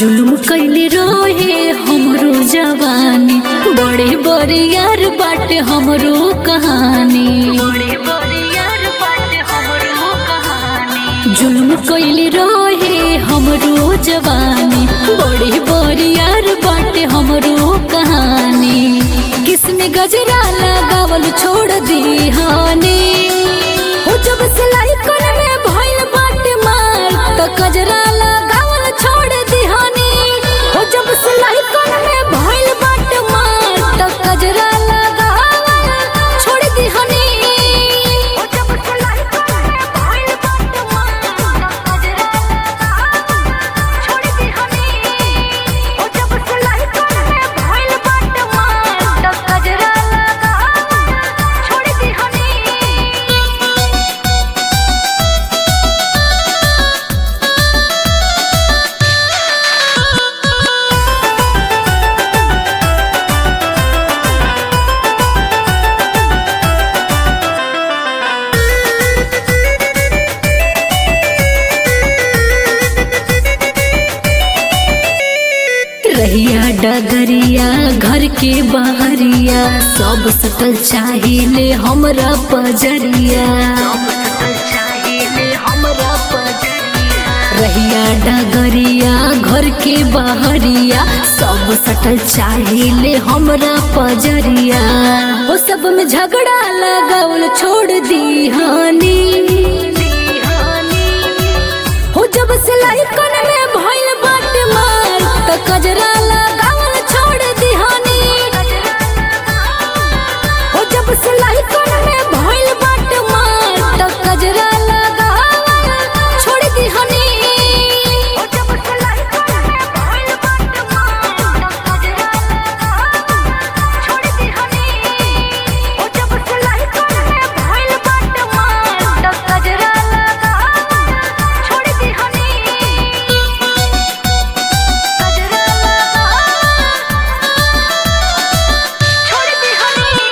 जुल्म कैले रोहे हमरो जवानी बड़े बड़े यार बाटे हमरो कहानी जुल्म कैले रोहे हमरो जवानी बड़े बड़े यार बाटे हमरो कहानी किसने गजरा लगावल छोड़ दी हानी हो जब सिलाई कर में भइल बाटे मार तो गजरा लगावल छोड़ दी हानी हो जब सिलाई कर में भइल बाटे मार तो गजरा लगावल छोड़ दी हानी हो जब सिलाई कर में भइल बाटे मार तो गजरा लगावल छोड़ दी हानी हो जब सिलाई कर में भइल बाटे मार तो गजरा लगावल छोड़ दी हानी रहिया डगरिया घर के बहरिया सब सटल चाहिए हमरा पजरिया रहिया डगरिया घर के बहरिया सब सटल चाहिए हमरा पजरिया वो सब में झगड़ा लगावल छोड़ दी हानी हो जब सिलाई कन में भइल बाट मार त कजरा लगावल छोड़ दिहानी हो जब सिलाई कन में भइल बाट मार त कजरा लगावल छोड़ दिहानी हो जब सिलाई कन में भइल बाट मार त कजरा लगावल छोड़ दिहानी हो जब सिलाई कन में भइल बाट मार त कजरा लगावल छोड़ दिहानी छोड़ दिहानी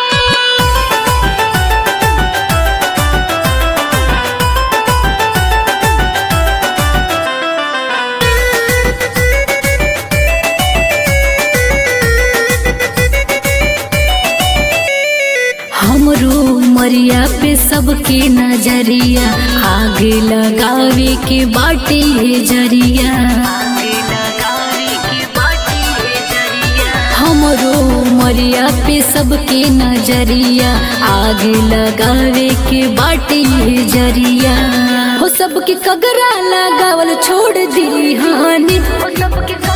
हमरो मरिया पे सबके नजरिया आगे लगावे के बाटे है जरिया हमरो मरिया पे सबके नजरिया आगे लगावे के बाटे है जरिया हो सबके कगरा लगावल छोड़ दी हानि हो सबके